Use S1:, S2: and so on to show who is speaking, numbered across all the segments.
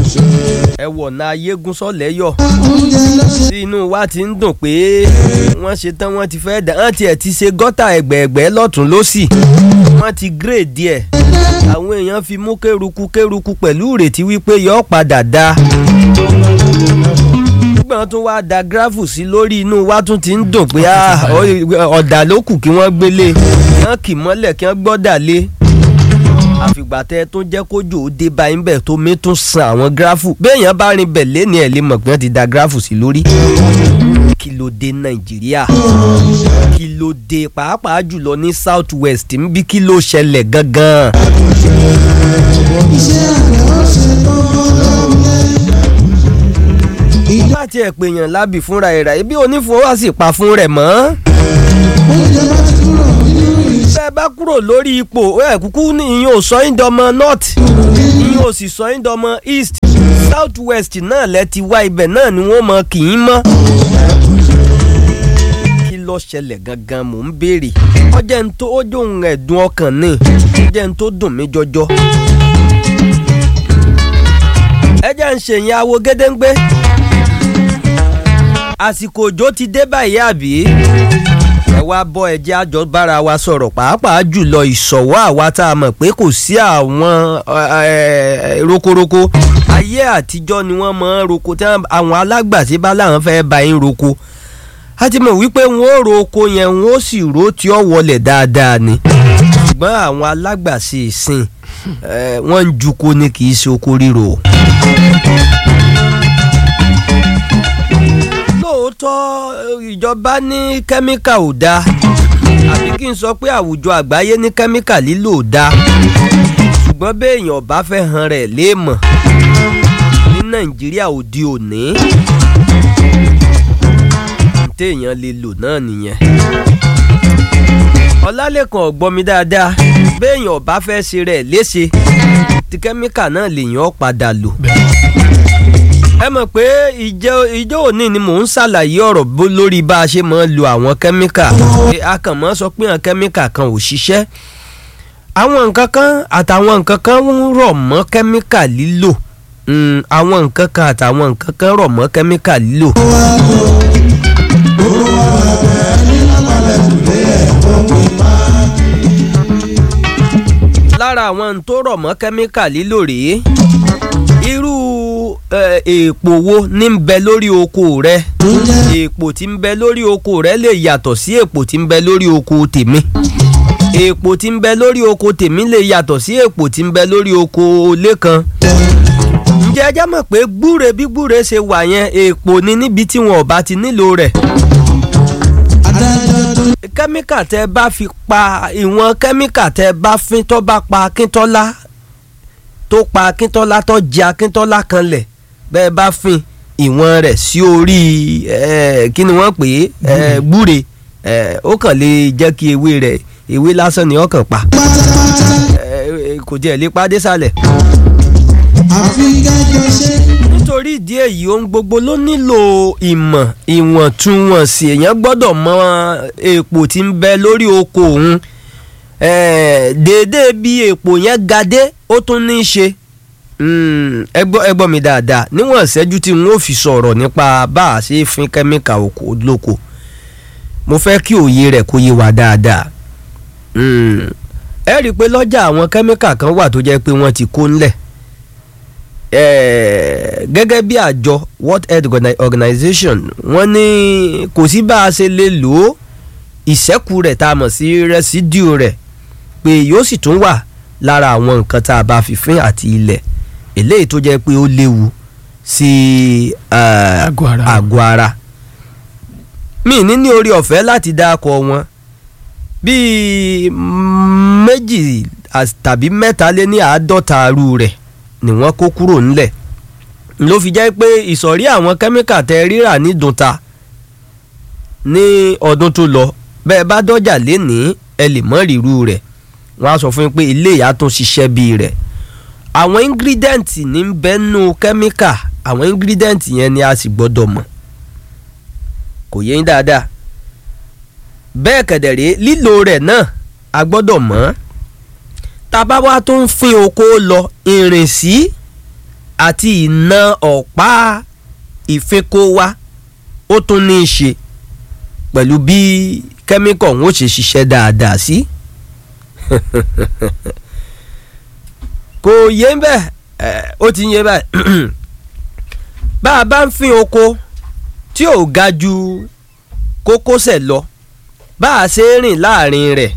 S1: ẹ wọ̀nà ayégún sọ́lẹ́yọ̀ tí inú wa ti ń dùn pé wọ́n ṣe tán wọ́n ti fẹ́ dà wọ́n tiẹ̀ ti ṣe gọ́tà ẹgbẹ̀ẹ̀gbẹ́ lọ́tún lọ́sì wọ́n ti gírèdì ẹ̀ àwọn èèyàn fi mú kéruku kéruku pẹ̀lú ìrètí wípé yọ padà da nígbà tó wá da gíráfù sí lórí inú wa tún ti ń dùn pé ọ̀dà ló kù kí wọ́n gbélé kí wọ́n kì mọ́lẹ̀ kí wọ́n gbọ́dà lé àfìgbà tẹ tó jẹ́ kójò ó dé báyìí bẹ̀ tó mi tún san àwọn gíráfù béèyàn bá rin bẹ̀ lẹ́ni ẹ̀ lè mọ̀ pé wọ́n ti da gíráfù sí lórí. kí ló dé nàìjíríà kí ló dé pàápàá jùlọ ní south west ń bí kí ló ṣẹlẹ̀ gangan. bá tiẹ̀ pèèyàn lábì fúnra ẹ̀ rà ibi onífowó sì pa fún rẹ̀ mọ́ bẹ́ẹ̀ bá kúrò lórí ipò ẹ̀ kúkú ní ìyẹn ò sọ yín dọmọ north ìyẹn ò sì sọ yín dọmọ east south west náà lẹ ti wá ibẹ̀ náà ni wọ́n mọ kì í mọ́. kí ló ṣẹlẹ̀ gangan mò ń béèrè ọjọ́ ń tó ojú òun ẹ̀dùn ọkàn ní ọjọ́ ń tó dùn mí jọjọ. ẹ jẹ́ ń ṣèyìn awo gédéǹgbé àsìkò òjò ti dé báyìí àbí ẹ wá bọ́ ẹjẹ́ àjọ bára wa sọ̀rọ̀ pàápàá jùlọ ìṣọ̀wọ́ àwa tá a mọ̀ pé kò sí àwọn rokoroko ayé àtijọ́ ni wọ́n mọ̀ ń roko tí àwọn alágbàṣe bá láwọn fẹ́ bá yín roko a ti mọ̀ wípé wọn ò ro oko yẹn wọn ó sì ro tí ó wọlé dáadáa ni ṣùgbọ́n àwọn alágbàṣe ìsìn wọ́n ń juko ni kì í ṣe oko ríro. lóòótọ́ ìjọba ní kẹ́míkà ò dáa àbí kí n sọ pé àwùjọ àgbáyé ní kẹ́míkà lílò ò dáa ṣùgbọ́n béèyàn bá fẹ́ han rẹ̀ léèmọ̀ ní nàìjíríà òde òní téèyàn lè lò náà nìyẹn ọlálẹ́kan ọ̀gbọ́n mi dáadáa béèyàn bá fẹ́ ṣe rẹ̀ léṣe ti kẹ́míkà náà lèèyàn padà lò ẹ mọ̀ pé ìjọ ìjọ òní ni mò ń ṣàlàyé ọ̀rọ̀ lórí bá a ṣe máa ń lo àwọn kẹ́míkà a kàn máa sọ pé àwọn kẹ́míkà kan ò ṣiṣẹ́ àwọn nǹkan kan àtàwọn nǹkan kan ń rọ̀ mọ́ kẹ́míkà lílò àwọn nǹkan kan àtàwọn nǹkan kan rọ̀ mọ́ kẹ́míkà lílò. lára àwọn tó rọ̀ mọ́ kẹ́míkà lílò rèé irú èèpò wo ní ń bẹ lórí oko rẹ èèpò tí ń bẹ lórí oko rẹ lè yàtọ̀ sí èèpò tí ń bẹ lórí oko tèmi èèpò tí ń bẹ lórí oko tèmi lè yàtọ̀ sí èèpò tí ń bẹ lórí oko lẹ́kan ǹjẹ́ ẹ jẹ́ mọ̀ pé gbúre bí gbúre ṣe wà yẹn èèpò ni níbi tí wọn ò bá ti nílò rẹ̀ kẹ́míkà tẹ́ bá fi pa ìwọ̀n kẹ́míkà tẹ́ bá fín tó bá pa akíntọ́lá tó pa akíntọ́lá tó jẹ akíntọ́lá kan lẹ̀ bẹ́ẹ̀ bá fin ìwọ̀n rẹ̀ sí orí kí ni wọ́n pè é gbúre ó kàn lè jẹ́ kí ewé rẹ̀ ewé lásán ni ó kàn pa kò tiẹ̀ lè pa dé sálẹ̀. nítorí ìdí èyí ohun gbogbo ló nílò ìmọ̀ ìwọ̀ntúnwọ̀nsì èèyàn gbọ́dọ̀ mọ èèpò tí ń bẹ lórí oko òun déédéé bí èèpò yẹn ga dé ó tún ní í ṣe ẹ gbọ́ mi dáadáa níwọ̀n ìṣẹ́jú tí n ó fi sọ̀rọ̀ nípa bá a ṣe fin kẹ́míkà oko lóko mo fẹ́ kí òye rẹ̀ kó yé wa dáadáa ẹ rí i pé lọ́jà àwọn kẹ́míkà kan wà tó jẹ́ pé wọ́n ti kó ńlẹ̀ gẹ́gẹ́ bí àjọ World Health Organization wọ́n ní kò sí bá a ṣe lè lò ó ìṣẹ́kù rẹ̀ tá a mọ̀ sí residue rẹ̀ pé yóò sì tún wà lára àwọn nǹkan tá a bá fi fín àti ilẹ̀ eléyìí tó jẹ́ pé ó léwu sí àgọ́ ara mi ní ní orí ọ̀fẹ́ láti dákọ̀ wọn bíi méjì tàbí mẹ́ta lé ní àádọ́ta arú rẹ̀ ni wọ́n kó kúrò ńlẹ̀ ló fi jẹ́ pé ìsọ̀rí àwọn kẹ́míkà tẹ rírà ní dunta ní ọdún tó lọ bẹ́ẹ̀ bá dọ́jà lénìí ẹ lè mọ́ rírú rẹ̀ wọ́n á sọ fún yín pé ilé ìyá tó ṣiṣẹ́ bíi rẹ̀ àwọn ingredient ní ń bẹ nú kẹ́míkà àwọn ingredient yẹn ni a sì gbọ́dọ̀ mọ̀ kò yé yín dáadáa bẹ́ẹ̀ kẹ̀dẹ̀rẹ́ lílo rẹ̀ náà a gbọ́dọ̀ mọ̀ tábà wá tó ń fin oko lọ ìrìnsí àti ìna ọ̀pá ìfinko wa ó tún ní í ṣe pẹ̀lú bí kẹ́míkọ̀ ń ó ṣe ṣiṣẹ́ dáadáa sí. kò yé bẹ́ẹ̀ ó ti yé bẹ́ẹ̀ bá a bá ń fin oko tí ò ga ju kókósẹ̀ lọ bá a ṣe rìn láàrin rẹ̀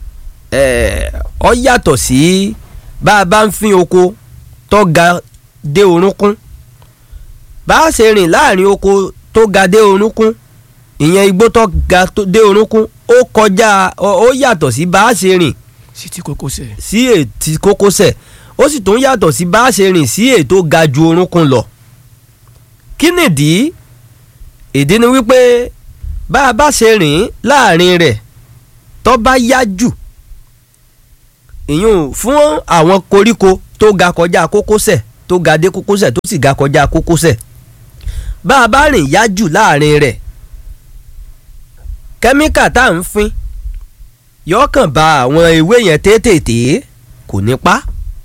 S1: ọ yàtọ̀ sí bá a bá ń fin oko tó ga dé orúnkún bá a ṣe rìn láàrin oko tó ga dé orúnkún ìyẹn igbó tó ga dé orúnkún ó kọjá ó yàtọ̀ sí bá a ṣe rìn
S2: sí ti kókósẹ̀.
S1: sí ètí kókósẹ̀ ó sì tún yàtọ̀ sí bá a ṣe rìn sí ètò ga ju orúnkún lọ kí nìdí ìdí ni wípé bá a bá ṣe rìn láàrin rẹ̀ tó bá yá jù ìyún fún àwọn koríko tó ga kọjá kókósẹ̀ tó ga dé kókósẹ̀ tó sì ga kọjá kókósẹ̀ bá a bá rìn yá jù láàrin rẹ̀ kẹ́míkà tá à ń fín yọkàn ba àwọn ewé yẹn tètè kò ní pa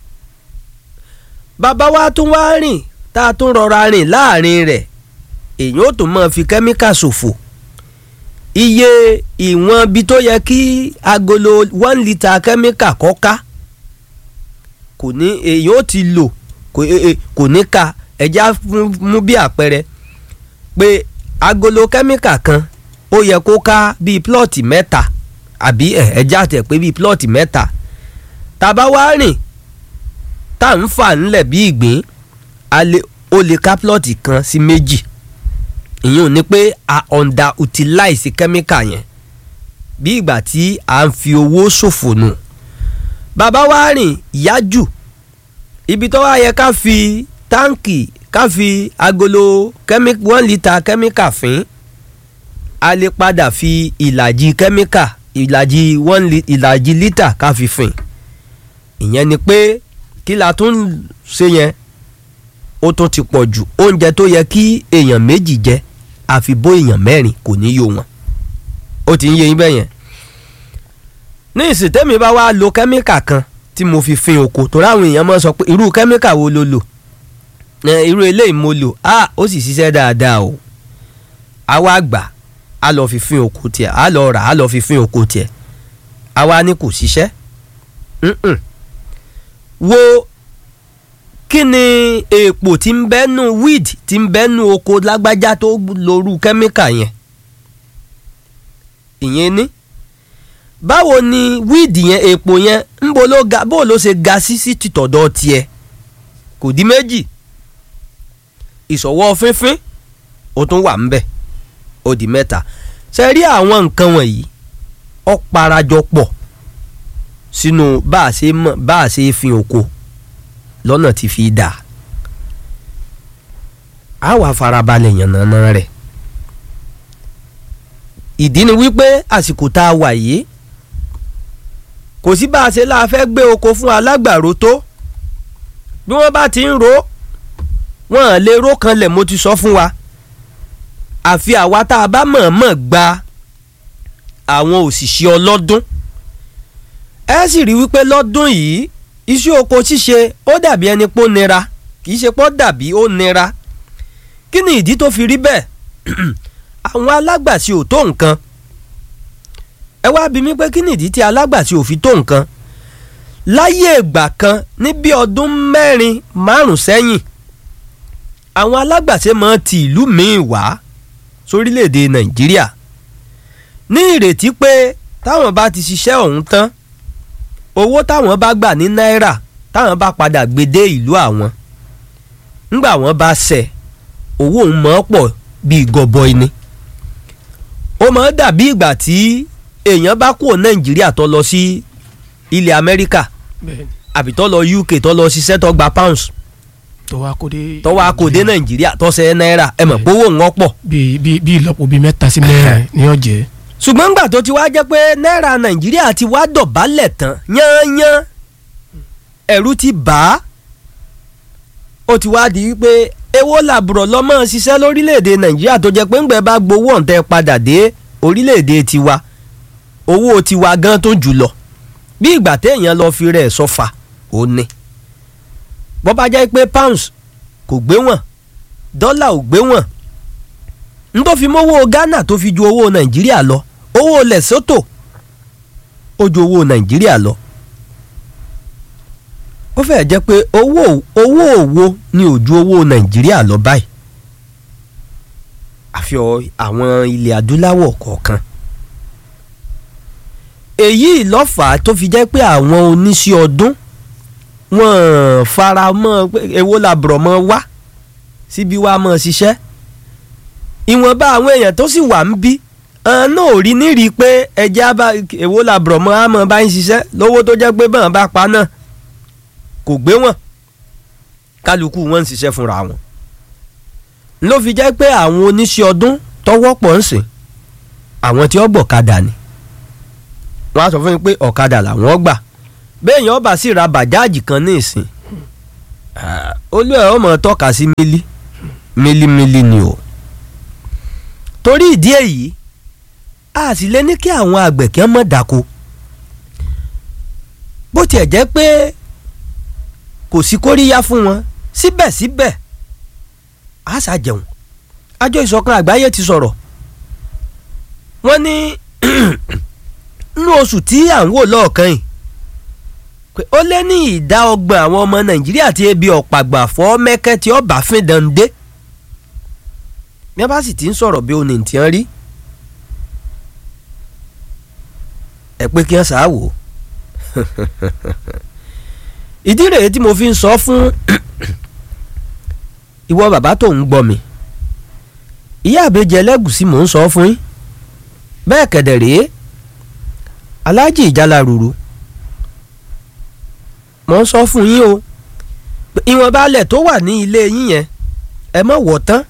S1: bàbá wa tún wá rìn tá a tún rọra rìn láàrin rẹ̀ èyàn ó tún máa fi kẹ́míkà ṣòfò iye ìwọ̀n bí tó yẹ kí agolo one litre kẹ́míkà kọ́ ká kò ní èyàn ó ti lò kò ní ka ẹja mú bí àpẹẹrẹ pé agolo kẹ́míkà kan ó yẹ kó ká bíi plọ́ọ̀tì mẹ́ta àbí ẹja tẹ̀ pé bíi plọ́ọ̀tì mẹ́ta tàbá wá rìn tá à ń fà ńlẹ̀ bí ìgbín ó lè ká plọ́ọ̀tì kan sí méjì ìyẹn ni pé a under utilize kẹ́míkà yẹn bí ìgbà tí a ń fi owó ṣòfò nù bàbá wa rìn yájù ibi tó wá yẹ ká fi táǹkì ká fi agolo one litre kẹ́míkà fín a lè padà fi ìlàjì kẹ́míkà ìlàjì one ìlàjì lítà ká fi fín ìyẹn ni pé kí la tún ṣe yẹn ó tún ti pọ̀ jù oúnjẹ tó yẹ kí èèyàn méjì jẹ àfi bó èèyàn mẹ́rin kò ní yó wọn ó ti ń yé yín bẹ́ẹ̀ yẹn ní ìsìtẹ́mi bá wá lo kẹ́míkà kan tí mo fi fin oko torí àwọn èèyàn máa sọ pé irú kẹ́míkà wo lo lò irú eléyìí mo lò á ó sì ṣiṣẹ́ dáadáa o a wá gbà á lọ fi fin oko tiẹ̀ á lọ rà á lọ fi fin oko tiẹ̀ a wá ní kò ṣiṣẹ́ wo kí ni èèpò tí ń bẹ́nu weed tí ń bẹ́nu oko lágbájá tó lóru kẹ́míkà yẹn ìyẹn ní báwo ni weed yẹn èèpò yẹn ń bo ló ga bó ló ṣe ga sí sí tìtọ̀dọ̀ tiẹ̀ kò di méjì ìṣọwọ́ fínfín ó tún wà ń bẹ̀ ó di mẹ́ta ṣe rí àwọn nǹkan wọ̀nyí ó parajọ pọ̀ sínú bá a ṣe mọ̀ bá a ṣe fin oko lọ́nà tí fi dà á wà farabalẹ̀ yànnàná rẹ̀ ìdí ni wípé àsìkò tá a wà yìí kò sí bá a ṣe láà fẹ́ gbé oko fún alágbàro tó bí wọ́n bá ti ń ro wọ́n lè ro kanlẹ̀ mo ti sọ fún wa àfi àwa tá a bá mọ̀ọ́mọ̀ gba àwọn òṣìṣẹ́ ọlọ́dún ẹ sì rí wípé lọ́dún yìí iṣẹ́ oko ṣíṣe ó dàbí ẹni pé ó nira kì í ṣe pé ó dàbí ó nira kí ni ìdí tó fi rí bẹ́ẹ̀ àwọn alágbàṣe ò tó nǹkan ẹ wá bí mi pé kí ni ìdí tí alágbàṣe ò fi tó nǹkan láyé ìgbà kan ní bí ọdún mẹ́rin márùn sẹ́yìn àwọn alágbàṣe máa ti ìlú míì wá sórílẹ̀‐èdè nàìjíríà ní ìrètí pé táwọn bá ti ṣiṣẹ́ ọ̀hún tán owó táwọn bá gbà ní náírà táwọn bá padà gbé dé ìlú àwọn ńgbà wọ́n bá ṣẹ̀ owó òun mọ́ pọ̀ bíi gọbọi ni ó mọ̀ dàbí ìgbà tí èèyàn bá kúrò nàìjíríà tó lọ sí ilẹ̀ amẹ́ríkà àbí tó lọ uk tó lọ ṣiṣẹ́ tó gba pounds
S2: tó wá kó dé
S1: tó wá kó dé nàìjíríà tó ṣe náírà ẹ mọ̀ pé owó ń pọ̀.
S2: bíi bíi bíi ìlọ́po bíi mẹ́ta sí mẹ́rin ni yóò jẹ́.
S1: ṣùgbọ́n ńgbà tó ti wá jẹ́ pé náírà nàìjíríà ti wá dọ̀bálẹ̀ tán yányán ẹ̀rù ti bà á ó ti wá di wípé èwo làbùrọ̀ lọ́mọ ṣiṣẹ́ lórílẹ̀‐èdè nàìjíríà tó jẹ́ pé ńgbẹ́ bá gbowó ọ̀ǹtẹ̀ padà dé orílẹ̀‐èdè tiwa owó tiwa gan tó jù lọ bí ìgbà téèyàn lọ fi rẹ̀ sọ́fà ó ní bó bá jẹ́ pé pounds kò gbé wọn dọ́là ò gbé wọn n tó fi mówó Ghana tó fi ju owó Nàìjíríà lọ owó Lesotho ó ju owó Nàìjíríà lọ ó fẹ́ẹ̀ jẹ́ pé owó owó òwò ni ò ju owó Nàìjíríà lọ báyìí àfi àwọn ilẹ̀ adúláwọ̀ kọ̀ọ̀kan èyí lọ́fà tó fi jẹ́ pé àwọn oníṣẹ́ ọdún wọ́n fara mọ́ pé èwo làbùrọ̀ mọ́ wá síbi wá mọ́ ṣiṣẹ́ ìwọ̀nba àwọn èèyàn tó sì wà ń bí náà ò rí nírí pé ẹja bá èwo làbùrọ̀ mọ́ á mọ́ bá ń ṣiṣẹ́ lówó tó jẹ́ pé bọ́n bá pa náà kò gbé wọn kálukú wọn ń ṣiṣẹ́ fúnra wọn ló fi jẹ́ pé àwọn oníṣẹ́ ọdún tọ́wọ́ pọ̀ ń sìn àwọn tí ó gbọ̀kadà ni wọ́n á sọ fún mi pé ọ̀kadà làwọn gbà béèyàn bá sì ra bàjáàjì kan ní ìsìn olú ẹ̀ ọmọ tọ́ka sí mílí mílímílí ni o torí ìdí èyí a sì lè ní kí àwọn àgbẹ̀ kí wọ́n mọ̀ dáko bó tiẹ̀ jẹ́ pé kò sí kóríyá fún wọn síbẹ̀síbẹ̀ a ṣàjẹun àjọ ìṣọ̀kan àgbáyé ti sọ̀rọ̀ wọ́n ní nínú oṣù tí à ń wò lọ́ọ̀kan yìí pé ó lé ní ìdá ọgbọ̀n àwọn ọmọ nàìjíríà tí ebi ọ̀pàgbà fọ́ mẹ́kẹ́ tí ọba fín dande bí wọ́n bá sì ti ń sọ̀rọ̀ bí oní tí wọ́n rí ẹ pé kí wọ́n sá wò ìdí rèé tí mo fi ń sọ fún ìwọ bàbá tó ń gbọ́ mi ìyá àbèjì ẹlẹ́gùsí mò ń sọ fún yín bẹ́ẹ̀ kẹ̀dẹ̀ rèé aláàjì ìjálá ruru mò ń sọ fún yín o ìwọ̀nba alẹ̀ tó wà ní ilé yín yẹn ẹ má wọ̀ tán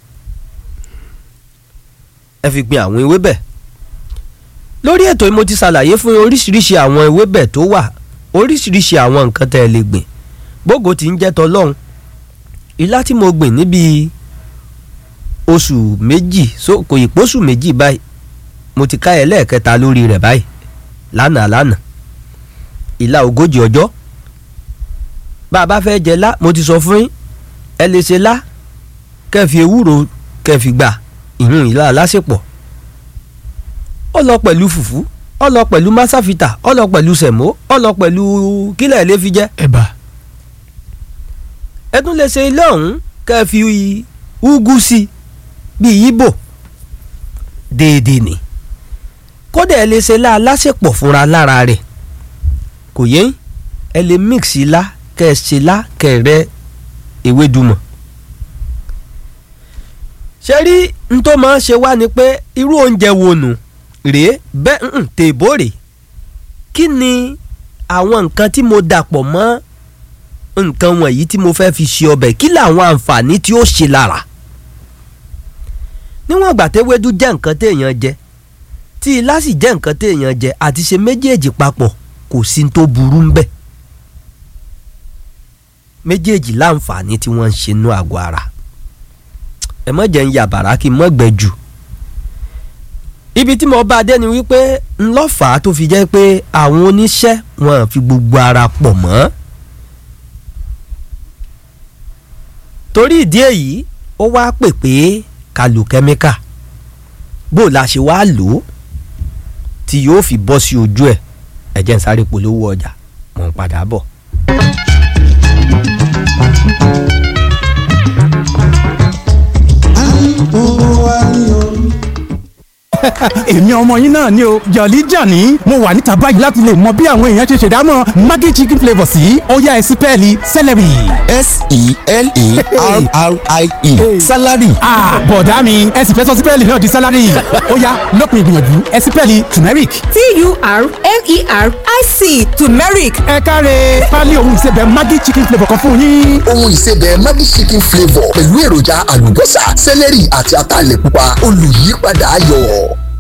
S1: ẹ fi gbin àwọn ewébẹ̀ lórí ètò yìí mo ti ṣàlàyé fún yín oríṣiríṣi àwọn ewébẹ̀ tó wà oríṣiríṣi àwọn nǹkan tẹ́ ẹ lè gbìn bógo ti ń jẹ́ tọlọ́hún ilá tí mo gbìn níbi oṣù méjì so kò ì pósù méjì báyìí mo ti ká ẹ lẹ́ẹ̀kẹta lórí rẹ̀ báyìí lánàá lánàá ìlà ogójì ọjọ́ bá a bá fẹ́ jẹ lá mo ti sọ fún yín ẹ lè ṣe lá kẹfì ewúro kẹfì gbà ìyún ìlà aláṣepọ̀ ó lọ pẹ̀lú fùfú ó lọ pẹ̀lú masafita ó lọ pẹ̀lú sẹ̀mó ó lọ pẹ̀lú kílẹ̀ lè fi jẹ́
S2: ẹ̀bà
S1: ẹ tún lè ṣe ilé ọ̀hún kẹfì úgú sí bíi yíbò déédéé ni kódà ẹ lè ṣe lá aláṣepọ̀ fúnra lára rẹ̀ kò yé ẹ lè mix ilá kẹ ẹ ṣe lá kẹ ẹ rẹ ewédùmọ̀ ṣe rí n tó máa ń ṣe wá ni pé irú oúnjẹ wo nù rèé bẹ́ẹ̀ ń tèbó rè kí ni àwọn nǹkan tí mo dàpọ̀ mọ́ nǹkan wọ̀nyí tí mo fẹ́ fi ṣe ọbẹ̀ kí làwọn àǹfààní tí ó ṣe lára níwọ̀n ìgbà tẹ́wédú jẹ́ nǹkan téèyàn jẹ tí ilá sì jẹ́ nǹkan téèyàn jẹ àti ṣe méjèèjì papọ̀ kò sí tó burú ń bẹ̀ méjèèjì láǹfààní tí wọ́n ń ṣe nú àgọ́ ara ẹ mọ̀ jẹ́ ń ya bàrà kí n mọ̀ gbẹ jù ibi tí mo bá dé ni wípé ńlọ́fà tó fi jẹ́ pé àwọn oníṣẹ́ wọn fi gbogbo ara pọ̀ mọ́ torí ìdí èyí ó wá pè pé ká lo kẹ́míkà bó la ṣe wá lò ó tí yóò fi bọ́ sí ojú ẹ̀ ẹ jẹ́ n sáré polówó ọjà mò ń padà bọ̀.
S3: èmi ọmọ yín náà ni o jọ̀lí jàní mo wà níta báyìí láti lè mọ bí àwọn èèyàn ṣe ṣèdámọ̀ maggi chicken flavour sí ọ̀yá ẹ̀sìn pẹ́ẹ́lí celery.
S4: s-e-l-e-r-r-i-e salary.
S3: ah bọ̀dá mi ẹ̀sìn fẹ́ sọ sí pẹ́ẹ́lí náà di salary ó yá lópin ìgbìyànjú ẹ̀sìn pẹ́ẹ́lí turmeric.
S5: t-u-r-m-e-r-i-c turmeric
S3: ẹ káre pálí òun ìsebẹ̀ maggi chicken flavour kan fún yín.
S4: ohun ìsebẹ̀ maggi chicken flavour pẹ̀lú èròjà àlùbọ́sà sẹ́lẹ̀rì àti ataalẹ̀ pupa olùyípadà ayọ̀.